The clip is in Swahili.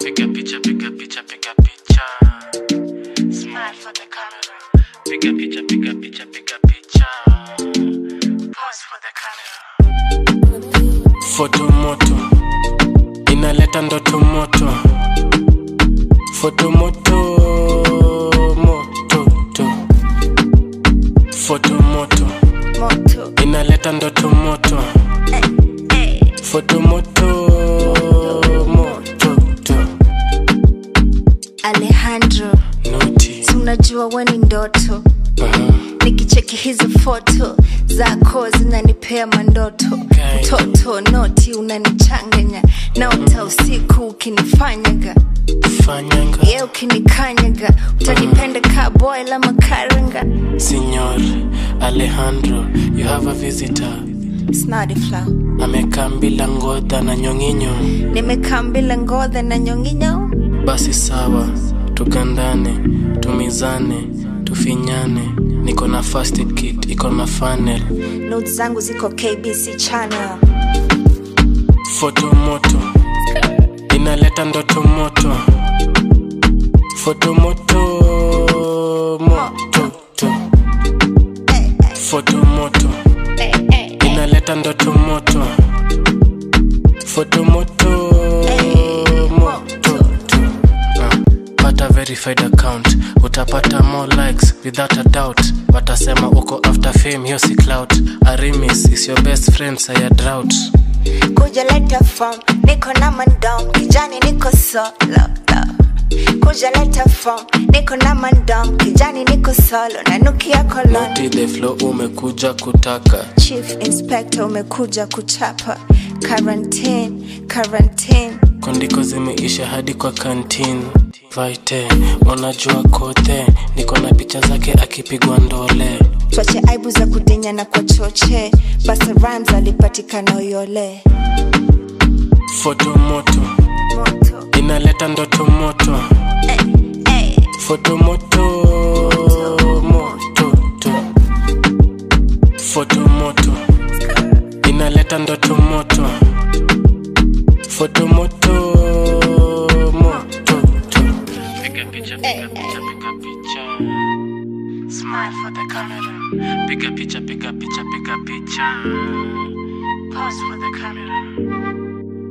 Piga picha, piga picha, piga picha. Smile for the camera. Piga picha, piga picha, piga picha. Pose for the camera. Foto moto inaleta ndoto moto. Foto moto moto to. Foto moto moto inaleta ndoto moto. hey. Foto moto moto to. Alejandro Noti. si unajua we ni ndoto Uh-huh. nikicheki hizo foto zako zinanipea mandoto Okay. mtoto noti unanichanganya naota usiku ukinifanyaga Fanyanga. ye ukinikanyaga utanipenda ka boy la makaranga Signor Alejandro, you have a visitor. snadifla Amekaa bila ngodha na nyonginyo. nimekaa mbila ngodha na nyonginyo Basi sawa, tugandane, tumizane, tufinyane. Niko na first aid kit, iko na funnel. notes zangu ziko kbc channel Foto moto inaleta ndoto moto. Foto moto moto to. hey, Foto moto hey, hey, hey. inaleta ndoto moto. Foto moto moto to. Ah, pata verified account utapata more likes without a doubt watasema uko after fame hiyo si clout arimis is your best friend saya drought kuja leta form niko na mandom kijani niko solo kuja leta form niko na mandom kijani niko solo nanukia kolon Naughty the flow umekuja kutaka chief inspector umekuja kuchapa quarantine quarantine kondiko zimeisha hadi kwa kantin vaite unajua kote niko na picha zake akipigwa ndole twache aibu za kudinya na kwa choche basa rams alipatikana uyole foto moto moto inaleta ndoto moto hey. foto moto moto to. foto moto inaleta ndoto moto foto moto moto to. piga picha piga picha piga picha smile for the camera piga picha piga picha piga picha pose for the camera